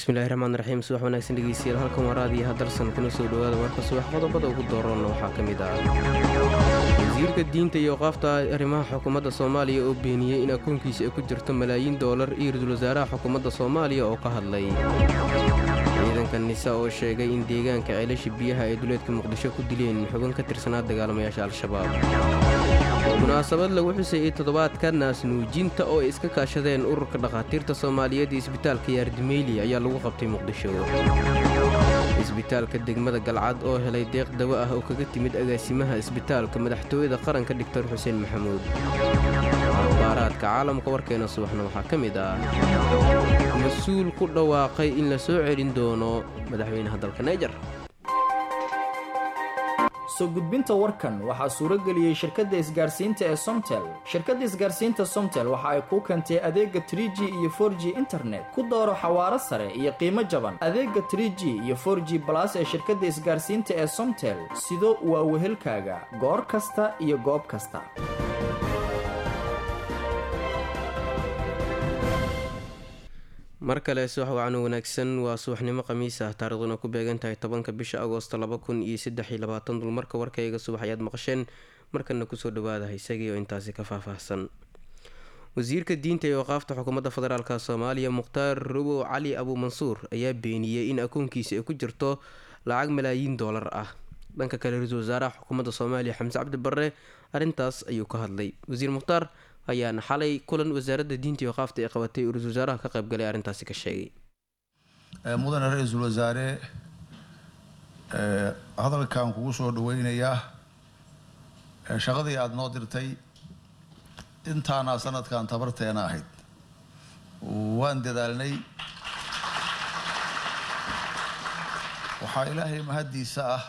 bismillahi raxmaan raxiim subax wanaagsan dhegeystayaal halkan waa raadiyo hadalsan kuna soo dhowaada warka subax qodobada ugu dooranna waxaa ka mid ah wasiirka diinta iyo qaafta arrimaha xukuumadda soomaaliya oo beeniyey in akoonkiisa ay ku jirto malaayiin doolar iyo ra-iisul wasaaraha xukuumadda soomaaliya oo ka hadlay ciidanka nisa oo sheegay in deegaanka ceelasha biyaha ay duleedka muqdisho ku dileen xubin ka tirsanaa dagaalamayaasha al-shabaab munaasabad lagu xusayey toddobaadka naasnuujinta oo ay iska kaashadeen ururka dhakhaatiirta soomaaliyeed iyo isbitaalka yaardimeyli ayaa lagu qabtay muqdisho isbitaalka degmada galcad oo helay deeq dawo ah oo kaga timid agaasimaha isbitaalka madaxtooyada qaranka dhigtor xuseen maxamuud akhbaaraadka caalamka warkeena subaxna waxaa ka mid ah mas-uul ku dhawaaqay in la soo celin doono madaxweynaha dalka naijer soo gudbinta warkan waxaa suuro geliyey shirkadda isgaarsiinta ee somtel shirkadda isgaarsiinta somtel waxa ay kuu keentay adeega trie g iyo for g internet ku dooro xawaaro sare iyo qiimo jaban adeega trie g iyo for g balas ee shirkadda isgaarsiinta ee somtel sido waa wehelkaaga goor kasta iyo goob kasta mar kale subax wacan wanaagsan waa subaxnimo khamiis ah taariikhduna ku beegan tahay tobanka bisha agoosto laba kun iyo saddex iyo labaatan dulmarka warkayga subax ayaad maqasheen markana kusoo dhawaada isagii oo intaasi ka faahfaahsan wasiirka diinta iyo waqaafta xukuumadda federaalk soomaaliya mukhtaar rubow cali abuu mansuur ayaa beeniyey in akoonkiisa ay ku jirto lacag malaayiin doolar ah dhanka kale ra-iisul wasaaraha xukuumadda soomaaliya xamse cabdi barre arrintaas ayuu ka hadlay wasiir mukhtaar ayaana xalay kulan wasaaradda diinta iyo qaafta ay qabatay uu ra-isul wasaaraha ka qaybgalay arrintaasi ka sheegay mudane ra-iisul wasaare hadalkan kugu soo dhaweynayaa shaqadii aada noo dirtay intaana sanadkan tabarteena ahayd waan dadaalnay waxaa ilaahay mahaddiisa ah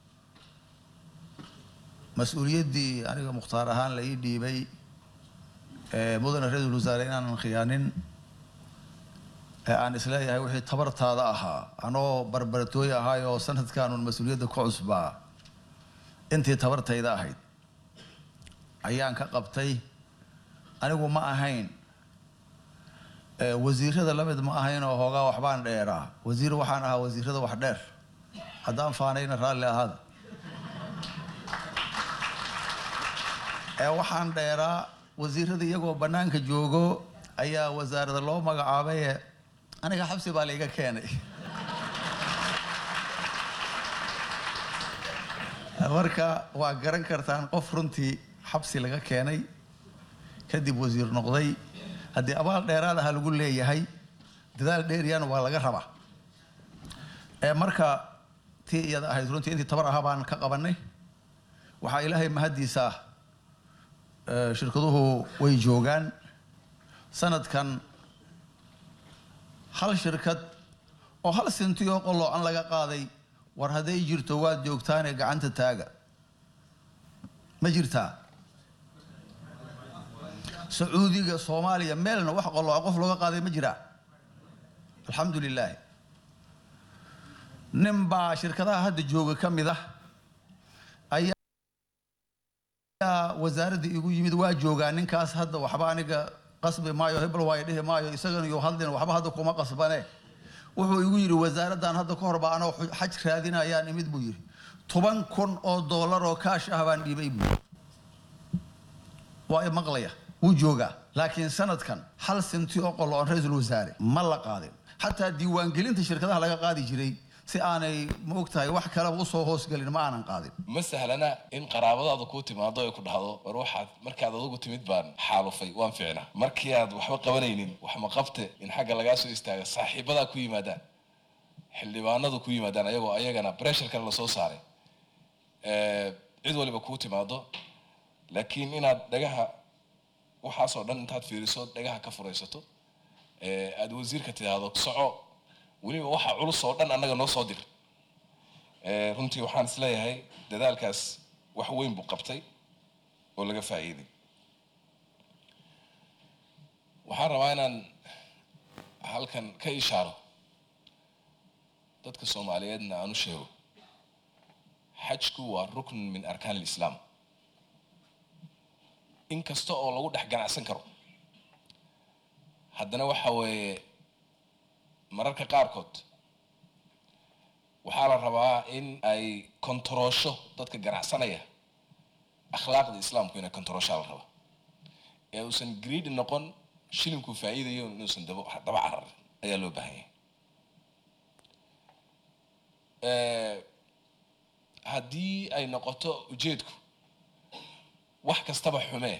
mas-uuliyaddii aniga mukhtaar ahaan la ii dhiibay mudane ra-iisul wasaare inaanan khiyaanin ee aan isleeyahay wixii tabartaada ahaa anoo barbaratooy ahaay oo sanadkanun mas-uuliyadda ku cusbaa intii tabartayda ahayd ayaan ka qabtay anigu ma ahayn wasiirada la mid ma ahayn oo hoogaa waxbaan dheeraa wasiir waxaan ahaa wasiirada wax dheer haddaan faanayna raalli ahaada ee waxaan dheeraa wasiirada iyagoo bannaanka joogo ayaa wasaarada loo magacaabaye aniga xabsi baa laiga keenay marka waa garan kartaan qof runtii xabsi laga keenay kadib wasiir noqday haddii abaal dheeraad aha lagu leeyahay dadaal dheeriyana waa laga rabaa ee marka tii iyada ahayd runtii intii tabar ahaa baan ka qabanay waxaa ilaahay mahaddiisa ah shirkaduhu way joogaan sanadkan hal shirkad oo hal sintiyoo qoloocan laga qaaday war hadday jirto waad joogtaane gacanta taaga ma jirtaa sacuudiga soomaaliya meelna wax qolooca qof looga qaaday ma jiraa alxamdu lilaahi nin baa shirkadaha hadda jooga ka mid ah wasaaradda igu yimid waa joogaa ninkaas hadda waxba aniga qasbi maayo hebel waayo dhihi maayo isagana iyo hadlin waxba hadda kuma qasbane wuxuu igu yidhi wasaaraddan hadda ka horba anoo xaj raadinayaan imid buu yidhi toban kun oo doolar oo kaash ah baan dhiibay buu waa i maqlaya wuu joogaa laakiin sanadkan hal sinti oo qolo on ra-iisul wasaare ma la qaadin xataa diiwaangelinta shirkadaha laga qaadi jiray si aanay ma ogtahay wax kaleba usoo hoosgelin ma aanan qaadin ma sahlana in qaraabadaada kuu timaado ay ku dhahdo war waxaad markaad adugu timid baan xaalufay waan ficnaa markii aad waxba qabanaynin wax ma qabte in xagga lagaa soo istaaga saaxiibadaa ku yimaadaan xildhibaanadu ku yimaadaan ayagoo ayagana breshar kale lasoo saaray cid waliba kuu timaado laakiin inaad dhagaha waxaasoo dhan intaad fiiriso dhagaha ka furaysato aada wasiirka tidhaahdo soco weliba waxa culus oo dhan annaga noo soo dir runtii waxaan isleeyahay dadaalkaas wax weyn buu qabtay oo laga faa'iiday waxaan rabaa inaan halkan ka ishaaro dadka soomaaliyeedna aan u sheego xajku waa rukn min arkaan alislaam in kasta oo lagu dhex ganacsan karo haddana waxa weeye mararka qaarkood waxaa la rabaa in ay kontaroosho dadka ganacsanaya akhlaaqda islaamku inay kontarooshaa la rabaa ee uusan greedy noqon shilinku faa'iidayo inuusan daba daba cararin ayaa loo baahan yahay haddii ay noqoto ujeedku wax kastaba xumee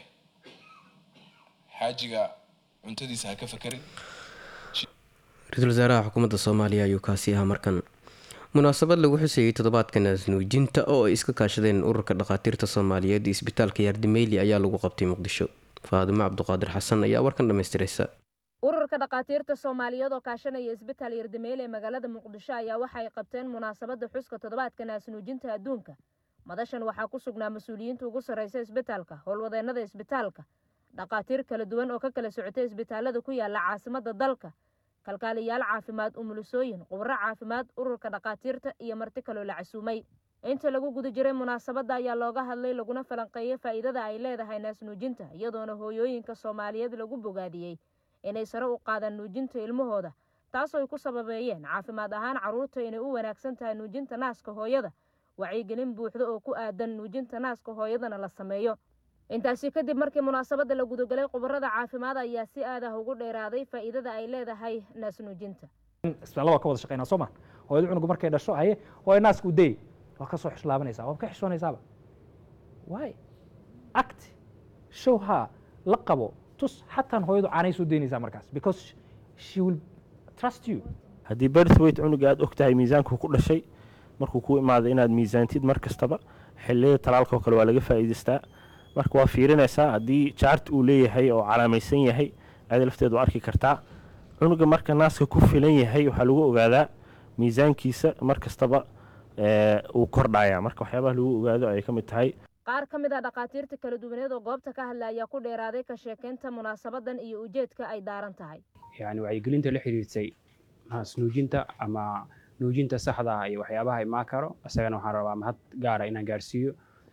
xaajiga cuntadiisa ha ka fakerin ra-iisul wasaaraha xukuumadda soomaaliya ayuu kaasi ahaa markan munaasabad lagu xusayay toddobaadka naasnuujinta oo ay iska kaashadeen ururka dhakhaatiirta soomaaliyeed iyo isbitaalka yaardimeyli ayaa lagu qabtay muqdisho faadimo cabduqaadir xasan ayaa warkan dhammaystiraysa ururka dhakhaatiirta soomaaliyeed oo kaashanaya isbitaal yardameyle ee magaalada muqdisho ayaa waxa ay qabteen munaasabadda xuska toddobaadka naasnuujinta adduunka madashan waxaa ku sugnaa mas-uuliyiinta ugu sarreysa isbitaalka howlwadeennada isbitaalka dhakhaatiir kala duwan oo ka kala socotay isbitaalada ku yaala caasimadda dalka kalkaaliyaal caafimaad umulisooyin qubro caafimaad ururka dhakhaatiirta iyo marti kaloo la casuumay inta lagu guda jiray munaasabadda ayaa looga hadlay laguna falanqeeyey faa'iidada ay leedahay naasnuujinta iyadoona hooyooyinka soomaaliyeed lagu bogaadiyey inay sare u qaadaan nuujinta ilmahooda taasoo ay ku sababeeyeen caafimaad ahaan carruurta inay u wanaagsan tahay nuujinta naaska hooyada wacyigelin buuxda oo ku aadan nuujinta naaska hooyadana la sameeyo intaasi kadib markii munaasabadda la gudagalay khubarada caafimaad ayaa si aad ah ugu dheeraaday faa'iidada ay leedahay naasnuujinta isbitaalla waa ka wada shaqeynaa soo ma hooyada cunugu markay dhasho haye hooyo naaska u day waa ka soo xishlaabanaysaa waa ka xishoonaysaaba waay act show ha la qabo tus xataan hooyadu caanay soo daynaysaa markaas because she will trust you haddii birthweight cunuga aad og tahay miisaanku ku dhashay markuu ku imaado inaad miisaantid mar kastaba xilliyada talaalka oo kale waa laga faa'iidaystaa marka waa fiirinaysaa haddii jaart uu leeyahay oo calaamaysan yahay aada lafteed waa arki kartaa cunuga marka naaska ku filan yahay waxaa lagu ogaadaa miisaankiisa mar kastaba uu kordhaya marka waxyaabaha lagu ogaado ayay ka mid tahay qaar ka mid ah dhakhaatiirta kala duwaneed oo goobta ka hadla ayaa ku dheeraaday ka sheekeynta munaasabadan iyo ujeedka ay daaran tahay yani wacyigelinta la xiriirtay naasnuujinta ama nuujinta saxda ah iyo waxyaabaha imaan karo isagana waxaan rabaa mahad gaara inaan gaarsiiyo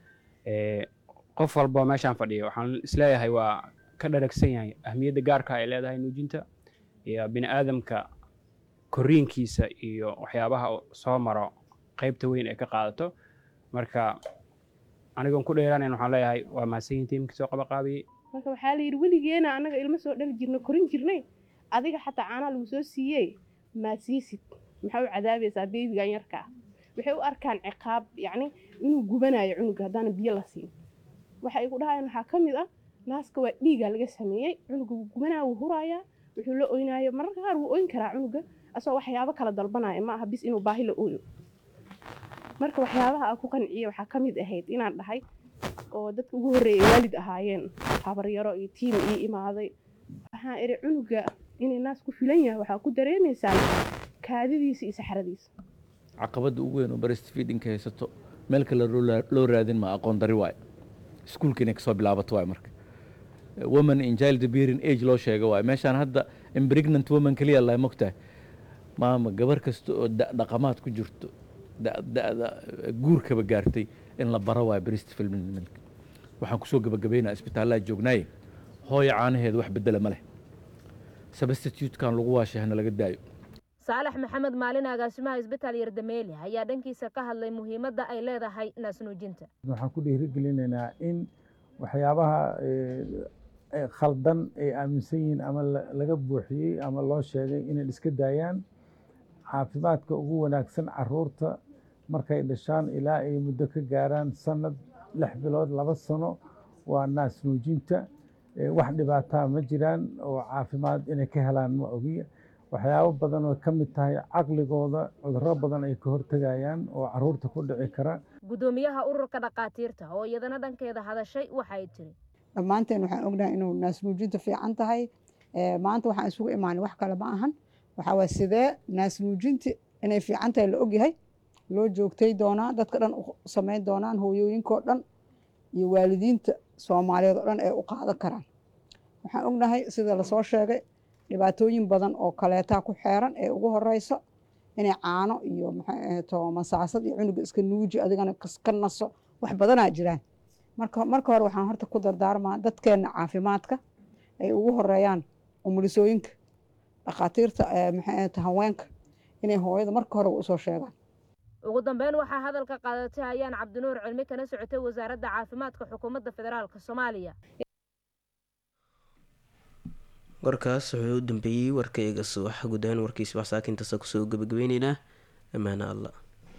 qof walba meeshaan fadhiya waxaan isleeyahay waa ka dharagsan yahay ahmiyadda gaarka ay leedahay nuujinta iyo bini aadamka koriinkiisa iyo waxyaabaha soo maro qaybta weyn ay ka qaadato marka anigoon ku dheeraanayn waxaan leeyahay waa mahadsanyihin tiimkii soo qabaqaabiyey marka waxaa la yidhi weligeena annaga ilmo soo dhali jirna korin jirnay adiga xataa caanaa lagu soo siiyey maad siisid maxaa u cadaabaysaa beebigan yarka ah waxay u arkaan ciqaab yacni inuu gubanayo cunuga haddaana biyo la siin waxa ay ku dhahayaan waxaa ka mid ah naaska waa dhiigaa laga sameeyey cunuga wuu gubanaya wuu huraayaa wuxuu la oynayo mararka qaar wuu oyn karaa cunuga asagoo waxyaabo kala dalbanaya ma aha bis inuu baahi la ooyo marka waxyaabaha aan ku qanciye waxaa ka mid ahayd inaan dhahay oo dadka ugu horreeyay waalid ahaayeen habaryaro iyo tiim ii imaaday waxaan idhi cunuga inay naas ku filan yahay waxaa ku dareemaysaan kaadidiisa iyo saxradiisa caqabadda ugu weyn oo breast feedingka haysato meel kale loo raadin ma aqoon dari waayo iskuulka inay kasoo bilaabato waayo marka woman in child bearing age loo sheega waayo meeshaan hadda impregnant woman keliya lahay mogtahay maama gabar kasta oo dhaqamaad ku jirto da'da guurkaba gaartay in la baro waayo breast feeding milk waxaan kusoo gabagabaynaa isbitaallaa joognaaye hooyo caanaheeda wax bedela ma leh substitutekan lagu waashay hana laga daayo saalax maxamed maalin agaasimaha isbitaal yardameeli ayaa dhankiisa ka hadlay muhiimadda ay leedahay naasnuujinta waxaan ku dhiirigelinaynaa in waxyaabaha khaldan ay aaminsan yihiin ama laga buuxiyey ama loo sheegay inay iska daayaan caafimaadka ugu wanaagsan caruurta markay dhashaan ilaa ay muddo ka gaaraan sanad lix bilood laba sano waa naasnuujinta wax dhibaataa ma jiraan oo caafimaad inay ka helaan ma ogiya waxyaabo badan oo ka mid tahay caqligooda cudurro badan ay ka hortegayaan oo caruurta ku dhici kara guddoomiyaha ururka dhakhaatiirta oo iyadana dhankeeda hadashay waxay tiri dhammaanteen waxaan ognahay inuu naasnuujinta fiican tahay maanta waxaan isugu imaanay wax kale ma ahan waxaa waay sidee naasnuujinta inay fiican tahay la ogyahay loo joogtay doonaa dadka dhan u samayn doonaan hooyooyinkoo dhan iyo waalidiinta soomaaliyeed oo dhan ay u qaadan karaan waxaan ognahay sida lasoo sheegay dhibaatooyin badan oo kaleetaa ku xeeran ee ugu horeyso inay caano iyo maxayto masaasad iyo cunuga iska nuuji adigana ka naso wax badanaa jiraan marka marka hore waxaan horta ku dardaarmaa dadkeenna caafimaadka ay ugu horeeyaan umulisooyinka dhakhaatiirta maxay haweenka inay hooyada marka hore usoo sheegaan ugu dambeyn waxaa hadalka qaadatay ayaan cabdinuur cilmi kana socotay wasaaradda caafimaadka xukuumadda federaalk soomaaliya warkaas wuxuu u dambeeyey warkayga subax guud ahaan warkiisa wax saakintaasa kusoo gabagabeyneynaa ammaane alla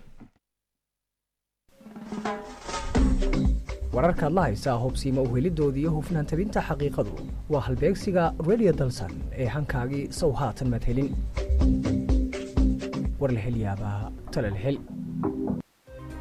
wararkaad la haysaa hubsiima uhelidooda iyo hufnaan tabinta xaqiiqadu waa halbeegsiga redio dalsan ee hankaagii sow haatan madhelin war la hel yaabaa tala la hel